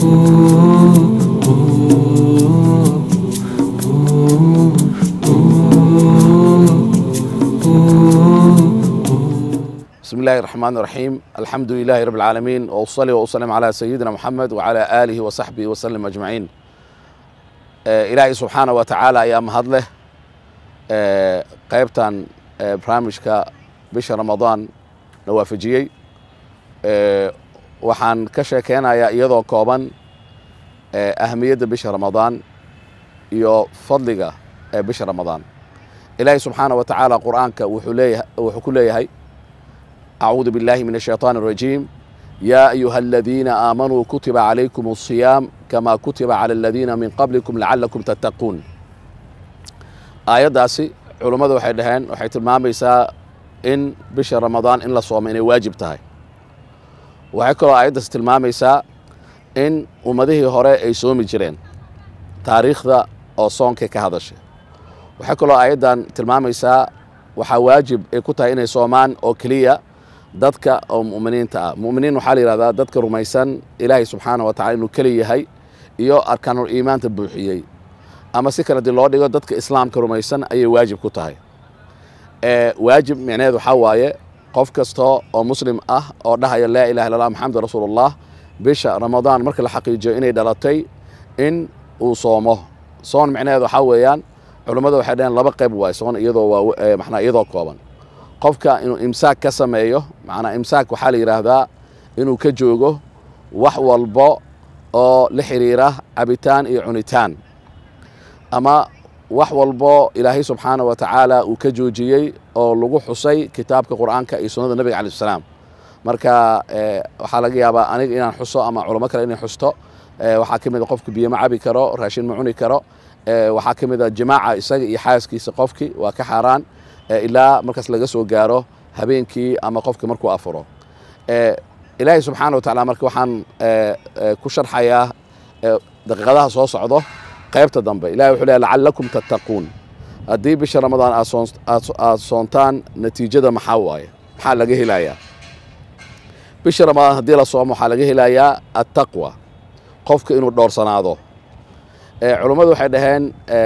بسم الله الرحمن الرحيم الحمد لله رب العالمين وأصلي وأسلم على سيدنا محمد وعلى آله وصحبه وسلم أجمعين آه إلهي سبحانه وتعالى يا مهدله آه قيبتان آه برامجك بش رمضان نوافجيي آه waxaan ka sheekeynayaa iyadoo kooban ahamiyadda bisha ramadaan iyo fadliga ee bisha ramadaan ilaahay subxaana wa tacaala qur'aanka wuxuu leeyahay wuxuu ku leeyahay أعوذ بالله من الشيطان الرجيم يا أيها الذين آمنوا كتب عليكم الصيام كما كتب على الذين من قبلكم لعلكم تتقون aayaddaasi culummadu waxay dhaheen waxay tilmaamaysaa in bisha ramadaan in la soomo inay waajib tahay waxay kaloo aayaddaasi tilmaamaysaa in ummadihii hore ay soomi jireen taariikhda oo soonkay ka hadashay waxay kaloo aayaddan tilmaamaysaa waxaa waajib ay ku tahay inay soomaan oo keliya dadka oo mu'miniinta ah mu'miniin waxaa la yidhahdaa dadka rumaysan ilaahay subxaana wa tacala inuu keli yahay iyo arkaanul iimaanta buuxiyey ama si kale dii loo dhigo dadka islaamka rumaysan ayay waajib ku tahay waajib micneheed waxaa waaye qof kasta oo muslim ah oo dhahaya laa ilaha illa allah maxamed rasuulullah bisha ramadaan marka la xaqiijiyo inay dhalatay in uu soomo soon micneheed waxaa weeyaan culummada waxay dhaheen laba qayb waay soon iyadoo waa maxnaa iyadoo kooban qofka inuu imsaak ka sameeyo macnaa imsaak waxaa la yidhaahdaa inuu ka joogo wax walbo oo la xiriira cabitaan iyo cunitaan ama wax walbo ilaahay subxaana wa tacaala uu ka joojiyey oo lagu xusay kitaabka qur'aanka iyo sunnada nebiga calaih salaam marka waxaa laga yaabaa aniga inaan xuso ama culamo kale inay xusto waxaa ka mid a qofku biyo ma cabi karo raashin ma cuni karo waxaa ka mid a jimaaca isaga iyo xaaskiisa qofkii waa ka xaaraan ilaa markaas laga soo gaaro habeenkii ama qofki markuu afuro ilaahay subxaana wa tacala marka waxaan ku sharxayaa daqiiqadaha soo socdo qaybta dambe ilahay wuxuu leeyahy lacallakum tattaquun haddii bisha ramadaan aad soontaan natiijada maxaa waaye maxaa laga helayaa bisha ramadaan haddii la soomo waxaa laga helayaa attaqwa qofka inuu dhowrsanaado culummadu waxay dhaheen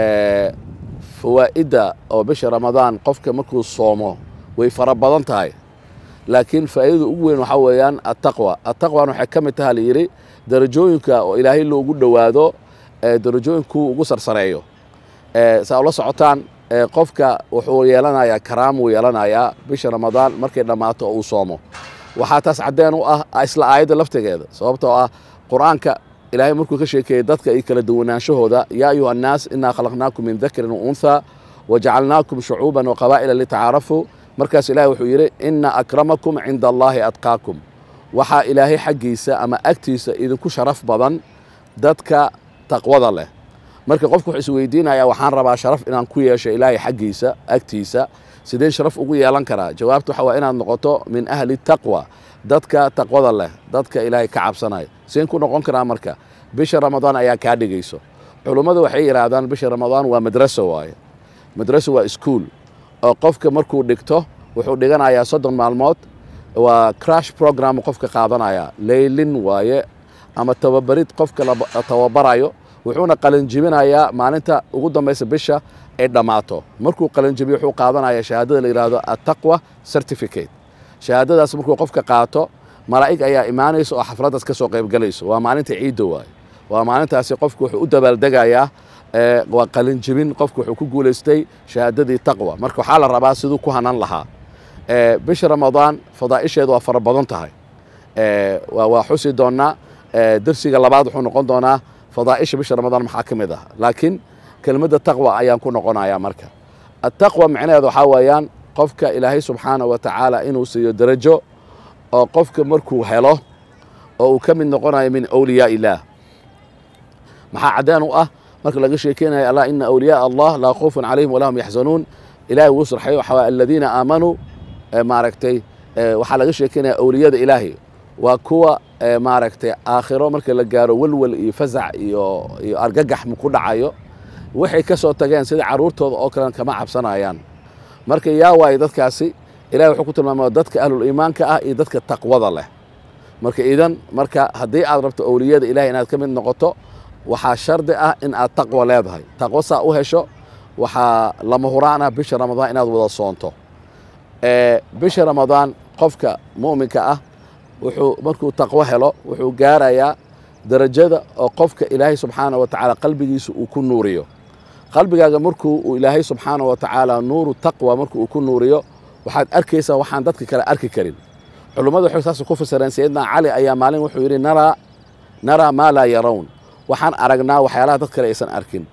fawaa'idda oo bisha ramadaan qofka markuu soomo way fara badan tahay laakiin faa'idada ugu weyn waxaa weeyaan attaqwa attaqwan waxay ka mid taha layidhi darajooyinka oo ilaahay loogu dhowaado darajooyinkuu ugu sarsareeyo saa ula socotaan qofka wuxuu yeelanayaa karaamuu yeelanayaa bisha ramadaan markay dhammaato oo uu soomo waxaa taas caddeen u ah isla aayadda laftigeeda sababtoo ah qur'aanka ilaahay markuu ka sheekeeyey dadka iyo kala duwanaanshahooda yaa ayuha annaas innaa khalaqnaakum min dakarin wa unthaa wajacalnaakum shucuuban wa qabaa'ila litacaarafuu markaas ilahay wuxuu yidhi inna akramakum cinda allaahi adqaakum waxaa ilaahay xaggiisa ama agtiisa idinku sharaf badan dadka taqwada leh marka qofku wuxuu isweydiinayaa waxaan rabaa sharaf inaan ku yeesho ilaahay xaggiisa agtiisa sideen sharaf ugu yeelan karaa jawaabtu waxa waa inaad noqoto min ahli taqwa dadka taqwada leh dadka ilaahay ka cabsanaya seen ku noqon karaa marka bisha ramadaan ayaa kaa dhigayso culummadu waxay yidhaahdaan bisha ramadaan waa madraso waaye madraso waa ischool oo qofka markuu dhigto wuxuu dhiganayaa soddon maalmood waa crash program qofka qaadanaya leylin waaye ama tababarid qofka la tababarayo wuxuuna qalinjibinayaa maalinta ugu dambaysa bisha ay dhammaato markuu qalinjibiyo wuxuu qaadanaya shahaadada la yidhaahdo attaqwa certificate shahaadadaas markuu qofka qaato malaa'ig ayaa imaanaysa oo xafladdaas ka soo qaybgalayso waa maalinta ciidda waaye waa maalintaasi qofku wuxuu u dabaaldegayaa waa qalinjibin qofku wuxuu ku guulaystay shahaadadii taqwa marka waxaa la rabaa siduu ku hanan lahaa bisha ramadaan fadaa'isheedu waa fara badan tahay waa xusi doonnaa dersiga labaad wuxuu noqon doonaa fadaa'isha bisha ramadaan maxaa ka mid ah laakiin kelmadda taqwa ayaan ku noqonayaa marka attaqwa micnaheedu waxaa weeyaan qofka ilaahay subxaana wa tacaala inuu siiyo darajo oo qofka markuu helo oo uu ka mid noqonayo min awliyaa illaah maxaa caddeen u ah marka laga sheekeynayo allah ina awliyaa allah laa khawfun calayhim walaa hum yaxzanuun ilahay wuu sarxayo waxaa waye aladiina aamanuu maaragtay waxaa laga sheekeynaya awliyada ilaahay waa kuwa maaragtay aakhiro marka la gaaro welwel iyo fasac iyo iyo argagax ku dhacayo waxay ka soo tageen sida carruurtooda oo kalen kama cabsanayaan marka yaa waaye dadkaasi ilahay wuxuu ku tilmaamaya dadka ahlul iimaanka ah iyo dadka taqwada leh marka idan marka haddii aad rabto owliyada ilahay inaad ka mid noqoto waxaa shardi ah in aad taqwo leedahay taqwo saa u hesho waxaa lama huraan ah bisha ramadaan inaad wada soonto bisha ramadaan qofka mu'minka ah wuxuu markuu taqwo helo wuxuu gaarayaa darajada oo qofka ilaahay subxaana wa tacaala qalbigiisa uu ku nuuriyo qalbigaaga markuu uu ilaahay subxaana wa tacaala nuuru taqwa markuu uu ku nuuriyo waxaad arkaysaa waxaan dadka kale arki karin culummadu waxay saas ku fasireen sayidna cali ayaa maalin wuxuu yidhi naraa naraa maa laa yarown waxaan aragnaa waxyaalaha dad kale aysan arkin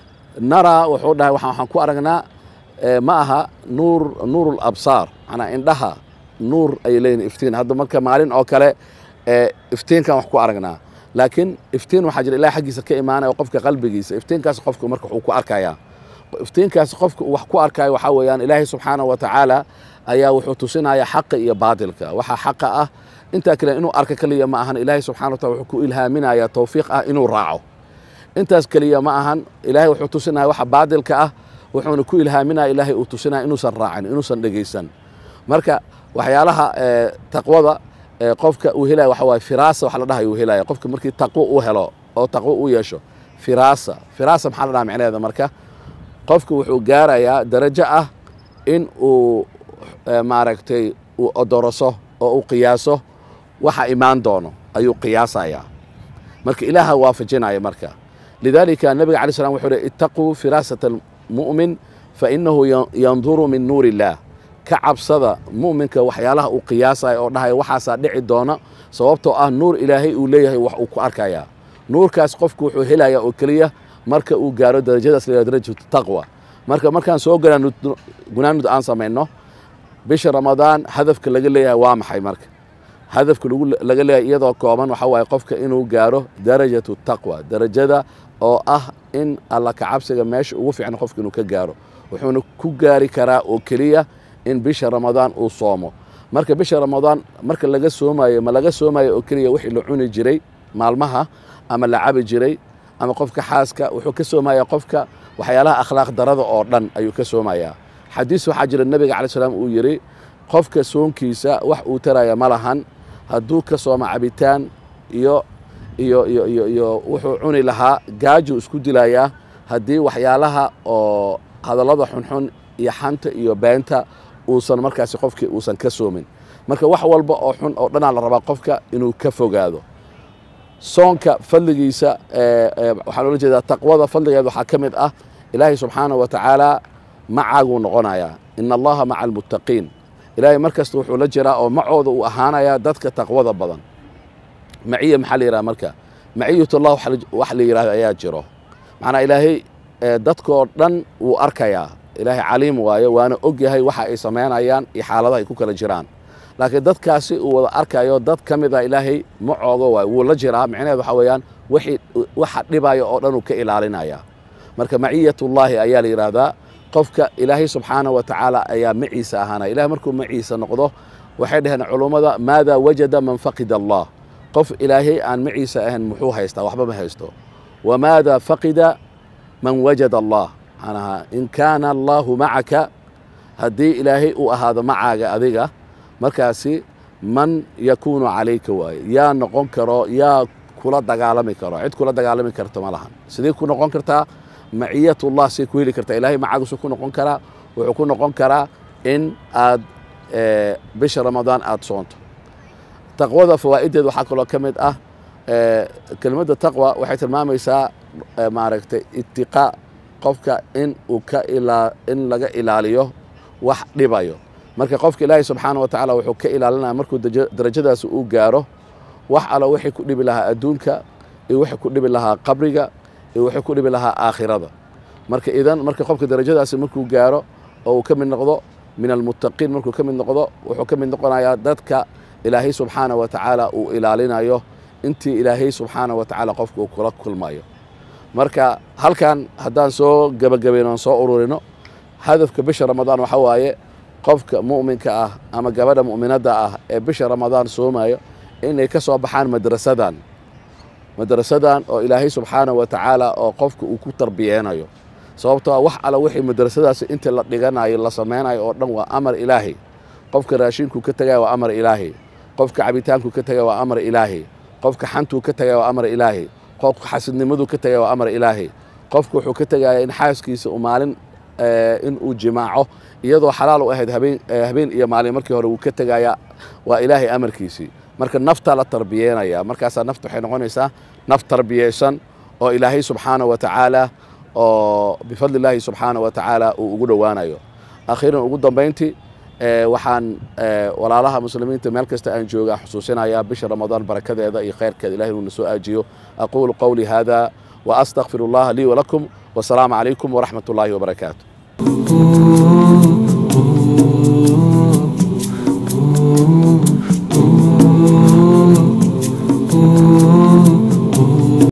naraa wuxuu dhahay waxaan ku aragnaa ma aha nuur nuuru labsaar manaa indhaha nuur ayay leeyihin iftiin hadda marka maalin oo kale iftiinkan wax ku aragnaa laakiin iftiin waxaa jira ilahay xaggiisa ka imaanaya qofka qalbigiisa iftiinkaas qofka marka wuxuu ku arkayaa iftiinkaas qofka wax ku arkaayo waxaa weeyaan ilaahay subxaana wa tacaala ayaa wuxuu tusinaya xaqa iyo baatilka waxaa xaqa ah intaa kale inuu arka keliya ma ahan ilaahay subxana wa taala wuxuu ku ilhaaminaya towfiiq ah inuu raaco intaas keliya ma ahan ilaahay wuxuu tusinaya waxa baatilka ah wuxuuna ku ilhaaminaya ilaahay uu tusinaya inuusan raacin inuusan dhegaysan marka waxyaalaha taqwada qofka uu helaya waxa waaye firaasa wax la dhahay uu helaya qofka markii taqwo uu helo oo taqwo uu yeesho firaasa firaasa maxaa la dhaha micnaheeda marka qofka wuxuu gaarayaa darajo ah in uu maaragtay uu odoroso oo uu qiyaaso waxa imaan doono ayuu qiyaasayaa marka ilaaha waafajinaya marka lidalika nabiga alay slam wuxuu hi ittaquu firaasata almu'min fainahu yanduru min nuur illah ka cabsada mu'minka waxyaalaha uu qiyaasaya oo dhahaya waxaasaa dhici doona sababtoo ah nuur ilaahay uu leeyahay wax uu ku arkayaa nuurkaas qofku wuxuu helaya oo keliya marka uu gaaro darajadaas la darajatu taqwa marka markaan soo gunaanud aan samayno bisha ramadaan hadafka laga leeyahay waa maxay marka hadafka laga leeyahay iyadoo kooban waxa waaye qofka inuu gaaro darajatu taqwa darajada oo ah in alla kacabsiga meesha ugu fiicna qofka inuu ka gaaro wuxuuna ku gaari karaa oo keliya in bisha ramadaan uu soomo marka bisha ramadaan marka laga soomayo ma laga soomayo oo keliya wixii la cuni jiray maalmaha ama la cabi jiray ama qofka xaaska wuxuu ka soomaya qofka waxyaalaha akhlaaq darada oo dhan ayuu ka soomayaa xadiis waxaa jira nebiga calayi salaam uu yidhi qofka soonkiisa wax uu taraya ma lahan hadduu ka sooma cabitaan iyo iyo iyo iyo iyo wuxuu cuni lahaa gaajuu isku dilayaa haddii waxyaalaha oo hadallada xunxun iyo xanta iyo beenta uusan markaasi qofkii uusan ka soomin marka wax walba oo xun oo dhanaa la rabaa qofka inuu ka fogaado soonka fadligiisa waxaa loola jeedaa taqwada fadligeeda waxaa ka mid ah ilaahay subxaana wa tacaala macaaguu noqonayaa ina allaha maca almuttaqiin ilaahay mar kasta wuxuu la jiraa oo macooda uu ahaanayaa dadka taqwada badan maciya maxaa la yidhaha marka maciyatullah wax la yidhahdo ayaa jiro macnaa ilaahay dadkoo dhan wuu arkayaa ilaahay caliim waaye waana og yahay waxa ay samaynayaan iyo xaaladaha ay ku kala jiraan laakiin dadkaasi uu wada arkayo dad ka mid a ilaahay macooga waay wuu la jiraa micnaheed waxa weeyaan waxa dhibaya oo dhan uu ka ilaalinaya marka maciyatullaahi ayaa la yidhaahdaa qofka ilaahay subxaana wa tacaala ayaa maciisa ahaanaya ilahay markuu maciisa noqdo waxay dhaheen culummada maada wajada man faqida allah qof ilaahay aan maciisa ahayn muxuu haystaa waxba ma haysto wamaada faqida man wajada allah manaha in kaana allaahu macaka haddii ilaahay uu ahaado macaaga adiga markaasi man yakuunu calayka waaye yaa noqon karo yaa kula dagaalami karo cid kula dagaalami karto ma lahan sidee ku noqon kartaa maciyatullah say ku heli kartaa ilahay macaagiisu ku noqon karaa wuxuu ku noqon karaa in aad bisha ramadaan aada soonto taqwada fawaa'ideed waxaa kaloo ka mid ah kelimadda taqwa waxay tilmaamaysaa maaragtay itiqaa qofka in uu ka ilaa in laga ilaaliyo wax dhibayo marka qofka ilaahay subxaana wa tacaala wuxuu ka ilaalinaya markuu darajadaasi uu gaaro wax allo wixii ku dhibi lahaa adduunka iyo wixii ku dhibi lahaa qabriga iyo wixii ku dhibi lahaa aakhirada marka idan marka qofka darajadaasi markuu gaaro oo uu ka mid noqdo min almuttaqiin markuu ka mid noqdo wuxuu ka mid noqonayaa dadka ilaahay subxaana wa tacaala uu ilaalinayo intii ilaahay subxaana wa tacaala qofka uu kula kulmayo marka halkan haddaan soo gebagabayno aan soo ururino hadafka bisha ramadaan waxaa waaye qofka mu'minka ah ama gabadha mu'minadda ah ee bisha ramadaan soomayo inay ka soo baxaan madrasadan madrasadan oo ilaahay subxaana wa tacaala oo qofka uu ku tarbiyeynayo sababtoo ah wax alla wixii madrasadaasi inta la dhiganayo la samaynayo oo dhan waa amar ilaahay qofka raashinkuu ka tegaya waa amar ilaahay qofka cabitaankuu ka tegaya waa amar ilaahi qofka xantuu ka tegaya waa amar ilaahi qofka xasidnimaduu ka tegaya waa amar ilaahi qofku wuxuu ka tegaya in xaaskiisa uu maalin in uu jimaaco iyadoo xalaal u ahayd habeen habeen iyo maalin markii hore wuu ka tegaya waa ilaahay amarkiisii marka naftaa la tarbiyeenaya markaasaa nafta waxay noqonaysaa naf tarbiyeysan oo ilaahay subxaana wa tacaala oo bifadli illaahi subxaana wa tacaala uu ugu dhowaanayo akhiiran ugu dambayntii waxaan walaalaha muslimiinta meel kasta aan jooga xusuusinayaa bisha ramadaan barakadeeda iyo khayrkeeda ilahay inuu na soo aajiyo aquulu qowlii hada wa astaqfiru allaha lii walakum wasalaamu calaykum waraxmat ullaahi wabarakaatu